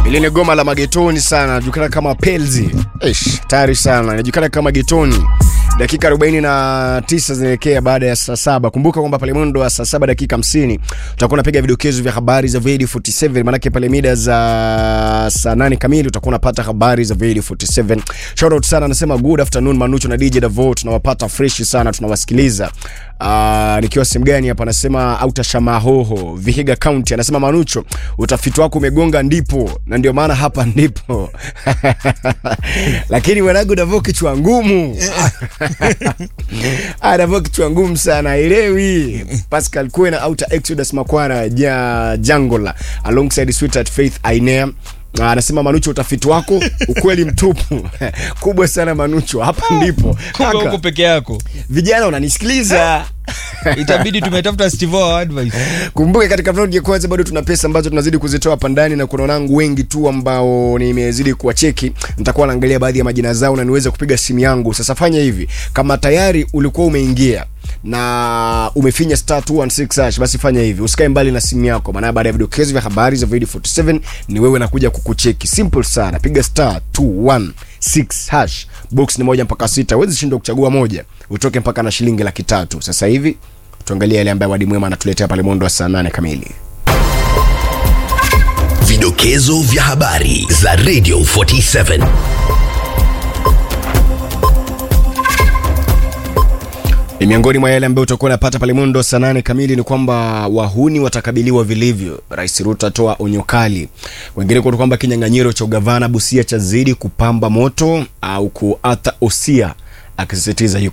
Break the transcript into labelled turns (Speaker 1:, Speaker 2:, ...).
Speaker 1: Ile ni goma la magetoni sana, inajulikana kama Pelzi. Ish, tayari sana, inajulikana kama getoni. Dakika 49 zinaelekea baada ya saa saba. Kumbuka kwamba pale mwendo wa saa saba dakika 50 tutakuwa napiga vidokezo vya habari za Vedi 47, manake pale mida za saa 8 kamili utakuwa unapata habari za Vedi 47. Shout out sana, anasema good afternoon Manucho na DJ Davo, tunawapata fresh sana, tunawasikiliza. Uh, nikiwa sehemu gani hapa, anasema Auta Shamahoho, Vihiga County, anasema Manucho, utafiti wako umegonga ndipo, na ndio maana hapa ndipo lakini mwanangu Davo kichwa ngumu Ah, Davo kichwa ngumu sana, elewi Pascal Kwena Auta Exodus Makwara ja Jangola alongside Sweetheart Faith Ainea Ah, anasema Manucho, utafiti wako ukweli mtupu kubwa sana Manucho, hapa ndipo
Speaker 2: Kumbe
Speaker 1: Kaka,
Speaker 2: huko peke yako
Speaker 1: vijana unanisikiliza
Speaker 2: itabidi tumetafuta Steve O advice
Speaker 1: Kumbuke katika vlog ya kwanza bado tuna pesa ambazo tunazidi kuzitoa hapa ndani, na kuna wanangu wengi tu ambao nimezidi kuwacheki. Nitakuwa naangalia baadhi ya majina zao na niweze kupiga simu yangu. Sasa fanya hivi, kama tayari ulikuwa umeingia na umefinya star 216 hash, basi fanya hivi, usikae mbali na simu yako, maana baada ya vidokezo vya habari za Video 47 ni wewe nakuja kukucheki. Simple sana, piga star 216 hash, box ni moja mpaka sita, huwezi shindwa kuchagua moja, utoke mpaka na shilingi laki tatu. Sasa hivi tuangalie yale ambayo Wadi Mwema anatuletea pale mwendo wa saa nane kamili.
Speaker 3: Vidokezo vya habari za Radio 47.
Speaker 1: Ni miongoni mwa yale ambayo utakuwa unapata pale mwendo wa saa nane kamili ni kwamba wahuni watakabiliwa vilivyo. Rais Ruto atoa onyo kali. Wengine kwa kwamba kinyang'anyiro cha ugavana Busia chazidi kupamba moto au kuata Osia akisisitiza yuko